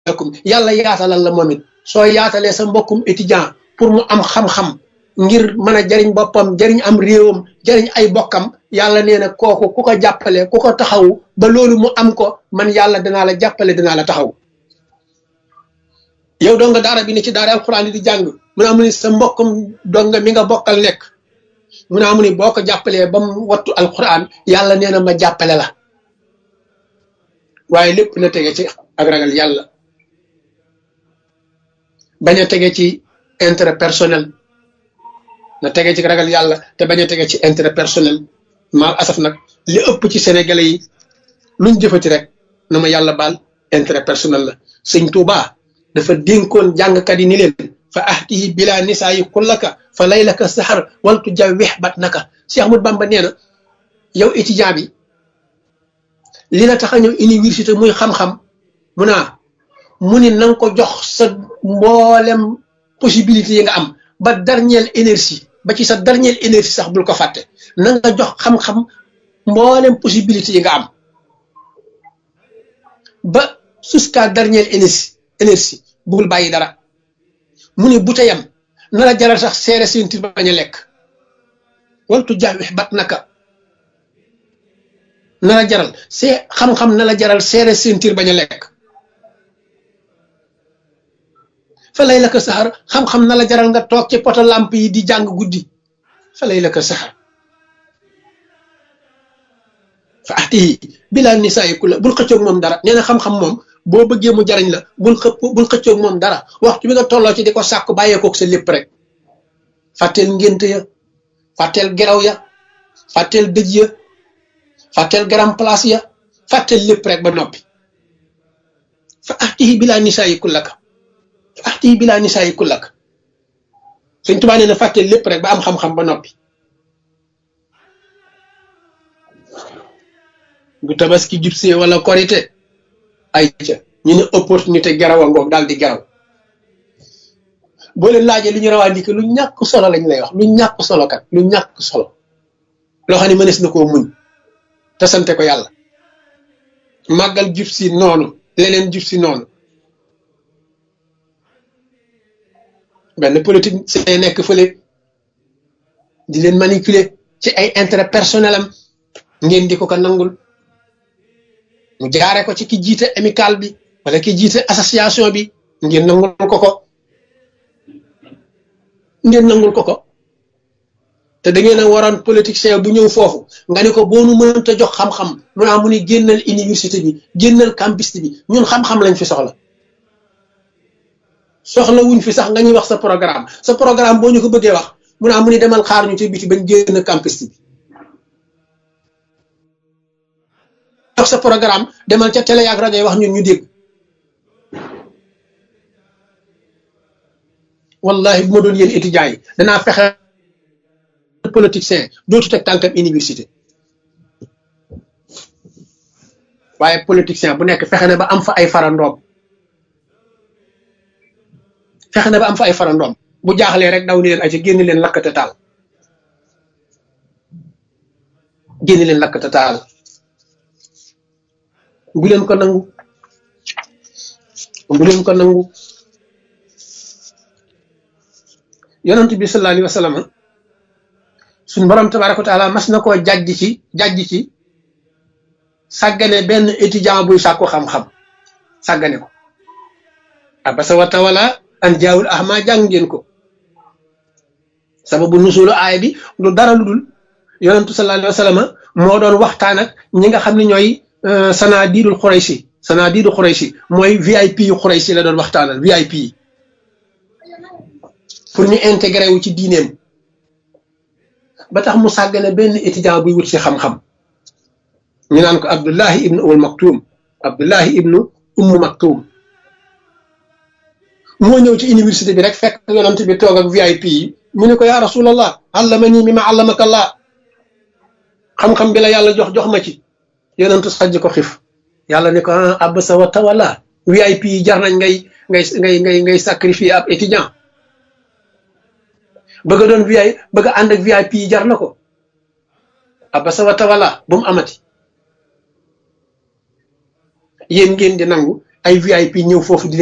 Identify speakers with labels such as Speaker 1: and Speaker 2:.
Speaker 1: lakum yàlla yaatalal la moom it soo yaatalee sa mbokkum étudiant pour mu am xam-xam ngir mën a jariñ boppam jariñ am réewam jariñ ay bokkam yàlla nee na kooku ku ko jàppale ku ko taxaw ba loolu mu am ko man yàlla danaa la jàppale danaa la taxaw yow doo nga daara bi ne ci daara alxuraan di jàng mu ne amu ni sa mbokkum donga mi nga bokkal nekk mu ne amu ni boo ko jàppalee ba mu wattu alxuraan yàlla nee na ma jàppale la waaye lépp na tege ci ak ragal yàlla bañ a tege ci intérêt personnel na tege ci ragal yàlla te bañ a tege ci intérêt personnel maal asaf nag li ëpp ci sénégalais yi luñ jëfati rek na ma yàlla baal intérêt personnel la sëñ Tuuba dafa dénkoon jàngkat yi ni leen fa ahtihi bila nisaa yi kullaka fa laylaka sahar waltu jawwex bat naka Cheikh Ahmadou Bamba nee na yow étudiant bi li la tax a ñëw université muy xam-xam mu naa mu ni na nga ko jox sa mboolem possibilité yi nga am ba dernière énergie ba ci sa dernière énergie sax bul ko fàtte na nga jox xam-xam mboolem possibilité yi nga am ba jusqu'à dernière énergie énergie bul bàyyi dara mu ni bu teyam na la jaral sax seere sentir bañ a lekk waltu jawwex bat naka na la jaral see xam-xam na la jaral seere sentir bañ a lekk fa lay la ko saxar xam-xam na la jaral nga toog ci poto lamp yi di jàng guddi fa lay la ko saxar fa atihi bilaa nisaa ku la bul xëccoog moom dara nee na xam-xam moom boo bëggee mu jariñ la bul xëpp bul xëccoog moom dara waxtu bi nga tolloo ci di ko sàkku bàyyeekook sa lépp rek fàtteel ngént ya fàtteel geraw ya fàtteel dëj ya fàtteel garam place ya fàtteel lépp rek ba noppi fa atihi bilaa nisaa yi kullaka fa atihi bilaa nisaa yi kullaka suñ tubaa nee na fàtteel lépp rek ba am xam-xam ba noppi bu tabaski jubsee wala korite ay ca ñu ne opportunité geraw a ngoog daal di geraw boo leen laajee lu ñu rawaa ndike lu ñàkk solo lañ lay wax lu ñàkk solo kat lu ñàkk solo loo xam ne mënees na koo muñ te sante ko yàlla màggal jub si noonu leneen jub si noonu benn politique see nekk fële di leen manipuler ci ay intérêt personnel am ngeen di ko ko nangul mu jaare ko ci ki jiite amical bi wala ki jiite association bi ngeen nangul ko ko ngeen nangul ko ko te da ngeen a waroon politicien bu ñëw foofu nga ne ko boo nu mënta jox xam-xam mu naa mu ni génnal université bi génnal campus bi ñun xam-xam lañ fi soxla soxla wuñ fi sax nga ñuy wax sa programme sa programme boo ñu ko bëggee wax mu naa mu ni demal xaar ñu ci biti bañ génn campus bi wax sa programme demal ca télé ak rajo yi wax ñun ñu dégg wallahi bu ma doon yéen étudiants yi danaa fexe politicien dootu teg tànkam université waaye politicien bu nekk fexe na ba am fa ay farandoom fexe na ba am fa ay farandoom bu jaaxlee rek daw ni leen ay ci génn leen lakkate taal génn leen lakkate taal bu leen ko nangu bu leen ko nangu yonent bi sallallahu alayhi wa sallam suñ borom tabaraka wa taala mas na koo jàjj ci jàjj ci sàggane benn étudiant buy sàkku xam-xam sàggane ko abasa wa tawala an jaawul ahma jàng ngeen ko sababu nusulu aaya bi lu dara lu dul yonentu sallallahu alayhi wa sallam moo doon waxtaan ak ñi nga xam ne ñooy sanadiidul xuraysi sanadiidul xuraysi mooy VIP yu xuraysi la doon waxtaanal VIP yi pour ñu intégré wu ci diineem ba tax mu sàggane benn étudiant buy wut si xam-xam ñu naan ko Abdullahi ibnu Umm Maktum Abdullahi ibnu Umm Maktum moo ñëw ci université bi rek fekk yonent bi toog ak VIP yi mu ne ko yaa rasulallah allamani mimma allamaka Allah xam-xam bi la yàlla jox jox ma ci yonentu sajj ko xif yàlla ne ko ah abasa wa tawalla VIP yi jar nañ ngay ngay ngay ngay ngay sacrifier ab étudiant bëgg a doon VIP bëgg a ànd ak VIP yi jar na ko abasa wa tawalla bu mu amati yéen ngeen di nangu ay VIP ñëw foofu di